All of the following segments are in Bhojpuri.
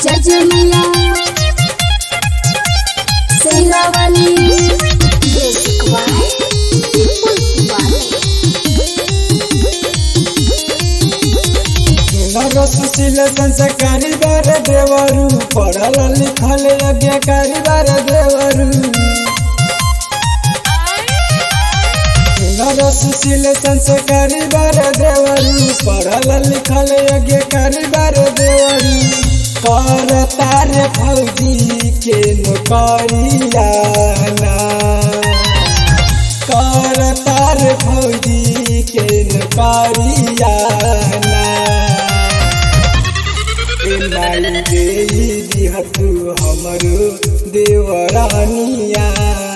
जजमिया सेरावाली म्यूजिक बाय विपुल कुमार सुशील संस्कारी बार देवरू पढ़ल लिखल यज्ञकारी बार देवरू नर सुशील संस्कारी बार देवरू पढ़ल लिखल यज्ञकारी बार देवरू कर तारे फौजी के नौकरिया कर तारे फौजी के नौकरिया दिहतु हमरो देवरानिया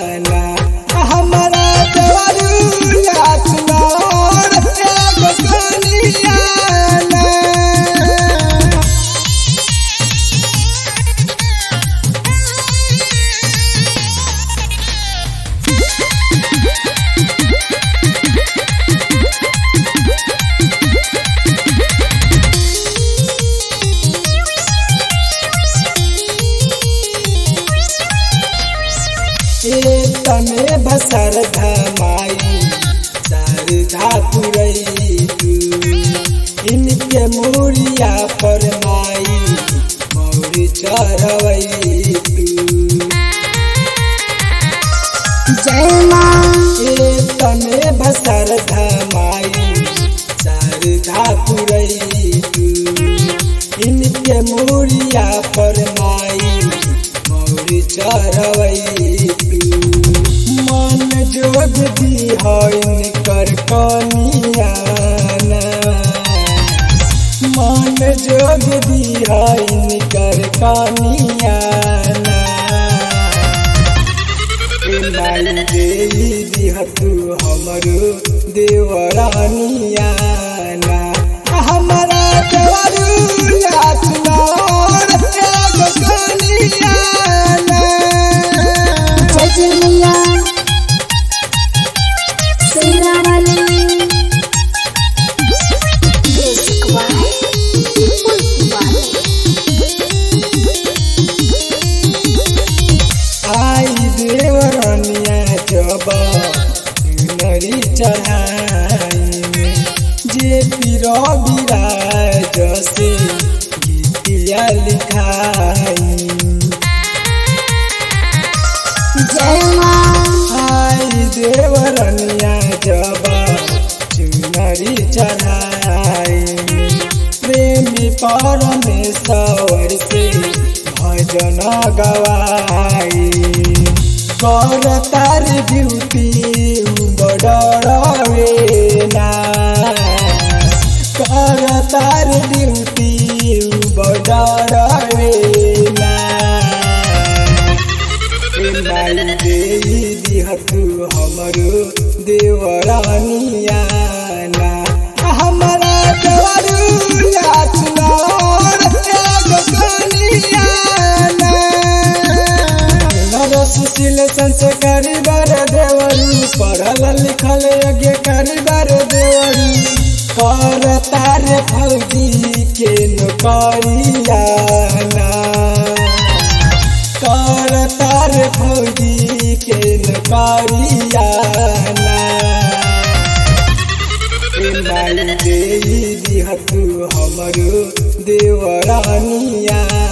हमारा देवरू याचनार एगो कनिया तने बसर धमाई सर धापुरई इनके मूरिया पर माई मौरी चढ़वई जय माँ ए तने बसर धमाई सर धापुरई इनके मूरिया पर माई मौरी चढ़वई मन जोग दिहन कर कनियाना मन जोग दिहन कर कनियाना लाई देई दिहतु हमरो देवरानियाना हमारा देवरू याचनार एगो कनियाना जजमिया सेरावाली म्यूजिक बाय विपुल कुमार आई देवरनिया जब नरी चढ़ाई में जे पीर विराज से गीतिया लिखाई जय माँ आई देवरनिया जब चुनरी चढ़ाई प्रेमी परमेश्वर से भजन गवाई कर तार ड्यूटी बडरवे ना कर तार ड्यूटी बडरवे ना लाई देई दिहतु हमरो देवरानिया हमारा देवरू याचनार एगो कनियाना नर सुशील संस्कारी बार देवरू पढ़ल लिखल यज्ञकारी बार देवरू कर तारे फौजी के नौकरिया कर तार फौजी के नौकरिया लाई देई दिहतु हमरो देवरानिया